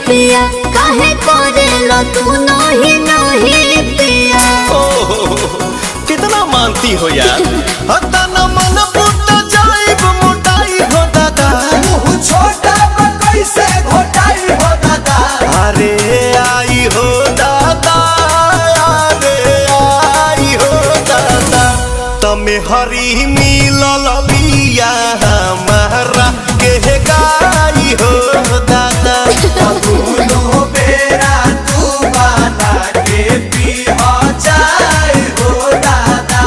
पिया काहे करेला तू नहीं नहीं पिया ओह, कितना मानती हो यार हता न मन पुट जाइब मोटाई हो दादा मुँह छोटा पर कैसे घोटाई हो दादा अरे आई हो दादा अरे आई हो दादा तमे हरी मिलल बिया हमारा के गाई हो दादा दोनों बेरा तू बना के पी हो जाए हो दादा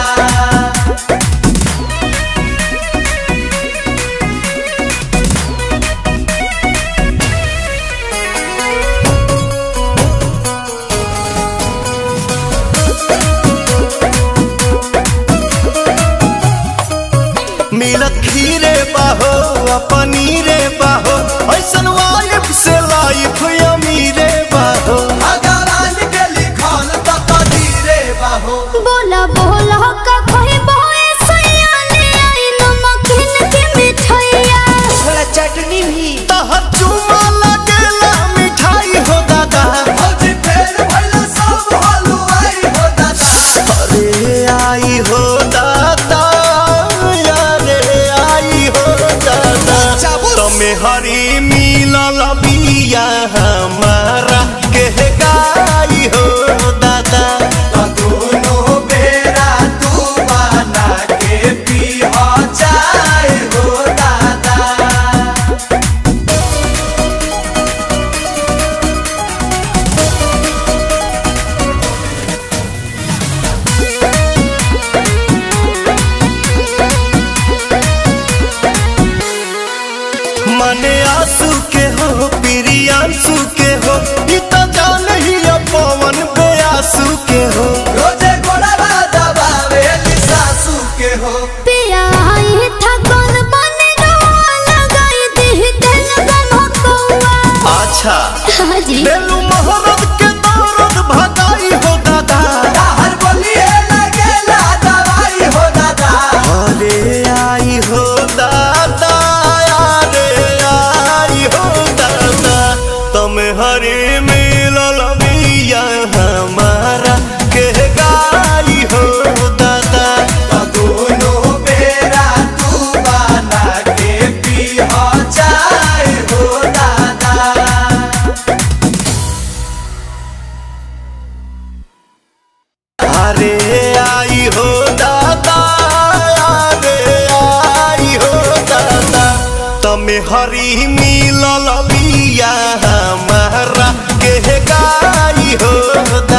मिलत खीरे बाहो आ पनीरे बाहो ऐसन वाइफ से लाइफ अमीरे बाहो भगवान के लिखल तो कदीरे बाहो बोला बोला का खोई बोए सयाने आई नमकीन के मिठाइया थोड़ा चटनी भी तहर चुमा लगेला मिठाई हो दादा भौजी फेर भइला सब हलुआई हो दादा अरे आई हो दादा अरे आई हो दादा तमे हरी मिलल बिया हमारा के गाई हो दादा दोनों बेरा तू बना के पी हो जाए हो दादा मने आंसू के हो प्रियांशु के हो ई तो जान ही पवन बेआसू के हो रोजे गोड़वा दबावे सासू के हो पिया आई था कौन बने रोआ लगाई दी दिल बमकौआ अच्छा हाजी बेलू मोहब्बत के दौरत भगाई हो दादा हर बोलिए लगेला दवाई हो दादा अरे आई हो दादा अरे आई हो दादा तुम हरे मिलल बिया हमारा के गाई हो दादा दोनों बेरा तू बना के पी हो जाए हो दादा अरे आई हो दादा अरे आई हो दादा तमे हरी मिलल बिया हमारा के गाई हो दादा